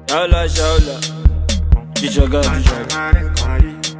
Shaula, shaula. Dijaga, dijaga.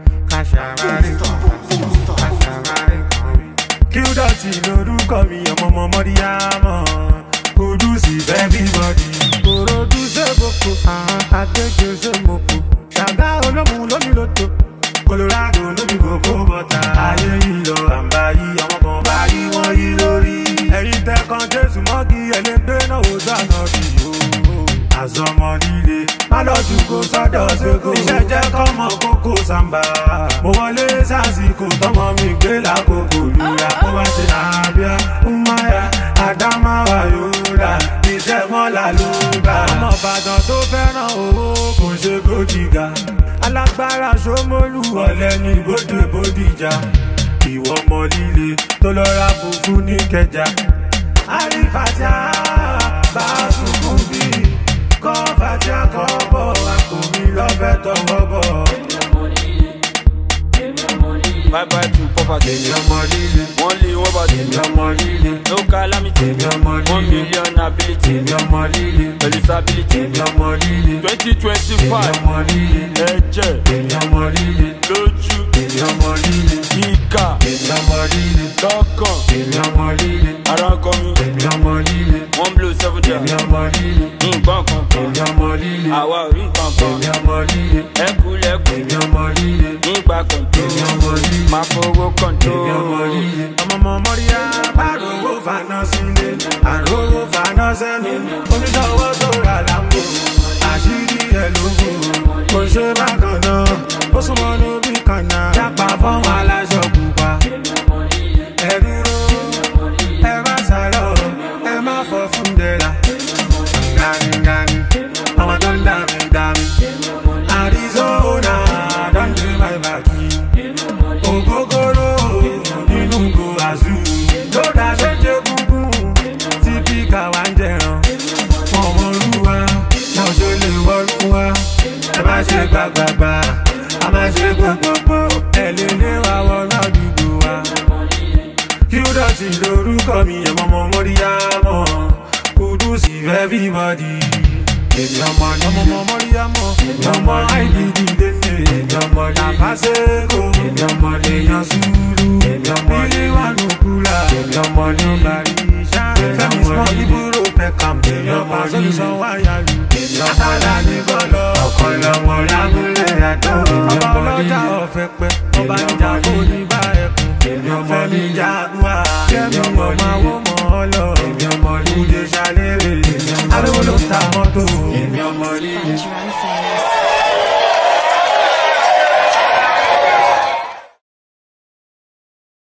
Qdotty lorúkọ mi ọmọ ọmọ mọ́ríyámọ̀ Kùdùsì everybody. Kòròdú sébòkò, àkékè sèmòkò. Ṣàgá olómù lómi lóto. Colorado lómi kòkó bọ́tà. Ayé yìí lọ àǹbá yìí, àwọn kan bá yí wọ́n yí lórí. Ẹ̀yin tẹ́kan Jésù mọ́kì ẹlẹ́gbẹ́ náà wò dáná bí o. Àzọmọ líle, má lọ dùn kó sọ́dọ̀ ṣègò. Iṣẹ́ jẹ́ kọ́mọ kókó sàmbà. Mo wọlé sásìkò tọmọ mi gbé lákòókò lura. Mo bá ṣe àbíá, Umaya, Adamawa Yola. Iṣẹ́ mọ́là ló gbà. Ọmọ Ìbàdàn tó fẹ́ràn owó kò ṣe gòjìgà. Alágbára Ṣómólú ọ̀lẹ́ ní bóde bódìjà. Ìwọ ọmọ líle tó lọ ra fùfú ní kẹjà. Àrífàjà bá sunkún bí. Kọ́ fàjà kọ́ bọ̀, àpò mi lọ́fẹ̀ẹ́ tọwọ́ bọ̀. Bye bye to poverty. Èmi ọmọ líle, One lay, one body. èmi ọmọ líle, No calamity. èmi ọmọ One líle, million ability. èmi ọmọ líle, Elisability. èmi ọmọ líle, Twenty èmi twenty-five. ọmọ líle, Ẹ̀jẹ̀. èmi ọmọ líle, Lójú. èmi ọmọ líle, Ìkà. èmi ọmọ líle, Lọ́kàn. èmi ọmọ líle, Ara kọ mi. èmi ọmọ líle, One blow seven èmi down. ọmọ líle, Nǹkan kankan. èmi ọmọ líle, Àwa ò rí nǹkan èmi kan. ọmọ líle, Ẹkúlẹ̀kùn. èmi ọmọ líle, Nígbà kọ̀ǹtó. èmi ọmọ líle. Máa fowó kọ̀ǹtó. Èmi ọmọ líle. ọmọ ọmọ mọ́ríyá bá rówó faná sílé àrówó faná sẹ́nu oníṣòwò tó rà lámbò àṣírí ẹ̀ ló wò kò ṣe bákan náà ó súnmọ́ lórí kan náà jápa fọ́nwọ́n aláṣọ pupa ẹ dúró ẹ má sálọ ẹ má fọ fún dẹ́ra ganigani ọmọ tó ń dàmí dàmí Arizona don dey my baki ògógóró nínú go àzú lódà ṣẹjẹ gúngún tí píkà wá ń jẹran ọmọ olúwa náà ṣe lè wọlúwa ẹ má ṣe gbàgbàgbà a má ṣe gbogbogbò ẹ lè lé wa wọnú àdúgbò wa Qdotty lorúkọ mi ẹ̀mọ́ ọmọ mọ́ríyámọ́ Kùdùsì everybody èmi ọmọ ní ọmọ ọmọ mọ́ríyámọ́ èmi ọmọ àìdídì dèndé èmi ọmọ ní àfàṣẹ́kọ̀ èmi ọmọ ní yan sùúrù èmi ọmọ ní wànú kúlà èmi ọmọ ní bàrí fẹ́mi sọ ibúrò pẹ̀kàm èmi ọmọ ní sanwó-ayálù èmi ọmọ ní bọ́lọ̀ ọkọ̀ lọ́mọ lábúlé àdó ọmọ ọlọ́jà ọ̀fẹ́ pẹ́ ọba ìjà fún bá ẹkùn èmi ọmọ ní jaguar èmi ọmọ ní àwọn ọmọ ọlọ́ èmi ọmọ ní kúdé ṣàlérè èmi ọmọ ní ta mọ́tò èmi ọmọ ní